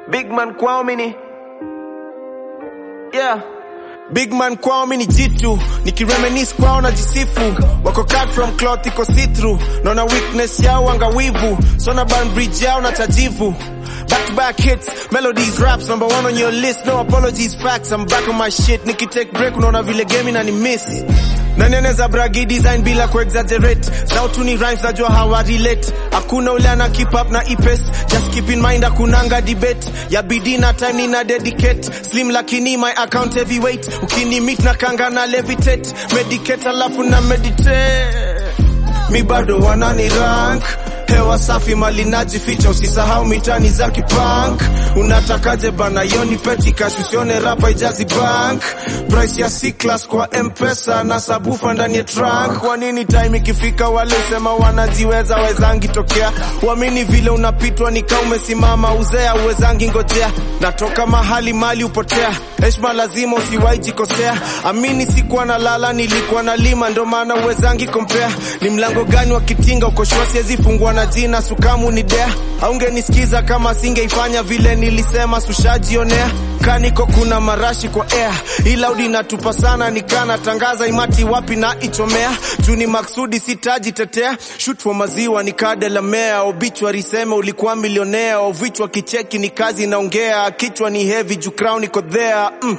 Big man kwao mini yeah Big man kwao mini jitu nikireminis kwao na jisifu wako cut from cloth iko see through naona weakness yao angawivu sona ban bridge yao na tajivu Back to back hits, melodies, raps, number one on your list. No apologies, facts. I'm back on my shit. Niki take break, unaona vile game na ni miss. Nani anaweza bragi design bila ku exaggerate. Sautu ni rhymes najua hawa relate. Hakuna ule ana keep up na ipest. Just keep in mind hakunanga debate. Ya bidii na time nina dedicate. Slim lakini my account heavyweight. Ukini meet na kanga na levitate. Medicate alafu na meditate. Mi bado wanani rank hewa safi mali najificha, usisahau mitani za kipunk. Unatakaje bana, yoni peti cash, usione rapa ijazi bank. Price ya C class kwa M-Pesa na sabufa ndani ya trunk. Kwa nini time ikifika wale sema wanajiweza wezangi tokea, uamini vile unapitwa nika umesimama uzea uwezangi ngojea. Natoka mahali mali upotea, heshima lazima usiwahi jikosea. Amini sikuwa na lala, nilikuwa na lima, ndo maana uwezangi kompea. Ni mlango gani wa kitinga ukoshua, siwezi fungua na jina sukamu ni dea. Aungenisikiza kama singeifanya vile nilisema, sushajionea kaniko kuna marashi kwa air, ila udi natupa sana, nikana tangaza imati wapi na ichomea juu ni maksudi, sitajitetea shoot for maziwa nikadelamea, obituary seme ulikuwa milionea, ovichwa kicheki ni kazi naongea, kichwa ni heavy juu crown iko there mm.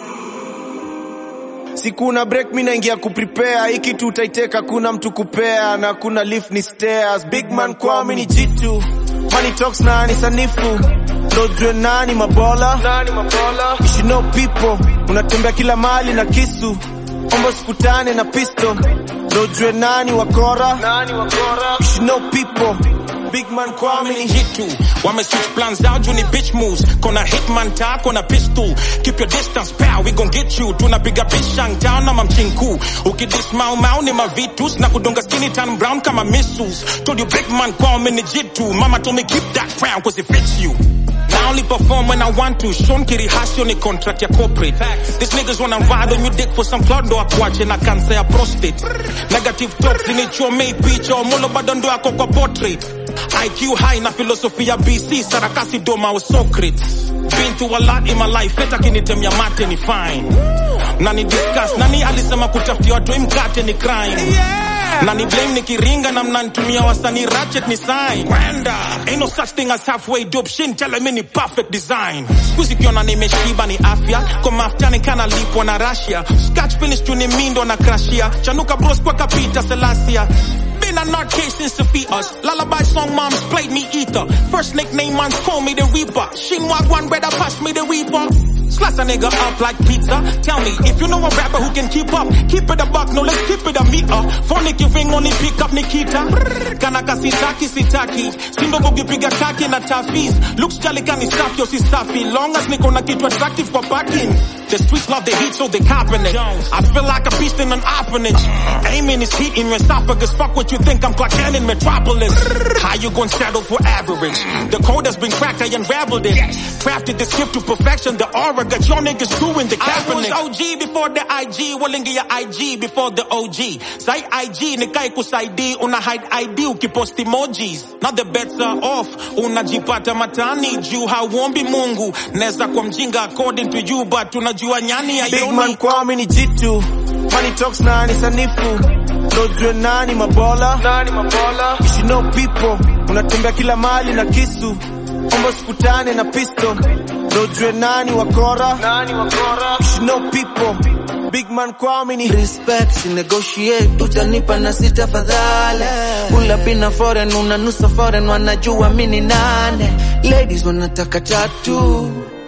Sikuna break mi naingia kuprepare hii kitu utaiteka, kuna mtu kupea na kuna lift ni stairs. Big man kwao mi ni jitu money talks na ni sanifu ndojue nani mabola nani mabola you should know people unatembea kila mali na kisu ombo sikutane na pisto ndojue nani wakora nani wakora you should know people big man kwao mi ni jitu wame switch plans down juu ni bitch moves kona hitman ta kona pistol keep your distance pal we gon get you tunapiga bishang town na mamchinku ukidis mau mau ni mavitus na kudunga skinny tan brown kama missiles told you big man kwao mi ni jitu mama told me keep that crown cause it fits you I only perform when I want to. Sean Kiri Hasio ni contract ya corporate. These niggas wanna ride on your dick for some cloud ndo akuache na cancer ya prostate. Negative talks zinichomei picha omolo bado ndo yako kwa portrait. IQ high na philosophy ya BC sarakasi doma wa Socrates. Been through a lot in my life, hata kinitemia mate ni fine. Na ni discuss, nani alisema kutafutia watu mkate ni crime. Na ni blame nikiringa na mnanitumia wasanii ratchet ni sign. Kwenda. Ain't no such thing as halfway dope shit, tell me ni perfect design. Squeezy kiona nimeshiba ni afya, kwa mafuta ni kana lipwa na Russia. Scratch finish tu ni mindo na crashia. Chanuka bros kwa kapita Selassie. Been a nut case since the fetus. Lullaby song moms played me ether. First nickname man's call me the reaper. Shinwag one brother pass me the reaper. Slice a nigga up like pizza. Tell me if you know a rapper who can keep up. Keep it a buck, no let's keep it a meter. Phonic you ring only pick up Nikita. Kanaka sitaki sitaki. Simba bogi piga kaki na tafis. Looks jolly kani safi yo si safi. Long as niko na kitu attractive for backing. The streets love the heat so they copping it. I feel like a beast in an orphanage. Aiming is heat in your esophagus. Fuck what you think I'm Clark Kent in Metropolis. How you gonna settle for average? The code has been cracked, I unraveled it. Crafted this gift to perfection. The aura got your niggas doing the Kaepernick. I was OG before the IG. Walingi ya IG before the OG. Say IG nikai kusaidi. Una hide ID ukipost emojis. Now the bets are off. Unajipata matani juu hauombi Mungu. Neza kwa mjinga according to you but unajua nyani ya Big man kwao mi ni jitu money talks na ni sanifu ndojue nani mabola nani mabola you should know people unatembea kila mali na kisu ombo sikutane na pisto ndojue nani wakora nani wakora you should know people big man kwao mi ni respect si negotiate utanipa na sita fadhale pula pina foreign unanusa foreign wanajua mini nane ladies wanataka tatu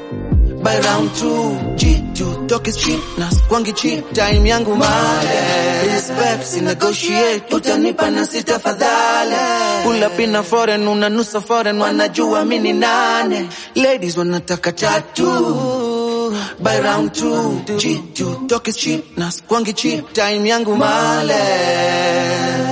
by round two G2 talk is cheap na kwangi cheap time yangu male respect si negotiate utanipa na sita fadhale pula pina foreign unanusa foreign wanajua mini nane ladies wanataka tatu by round two G2 talk is cheap na kwangi cheap time yangu male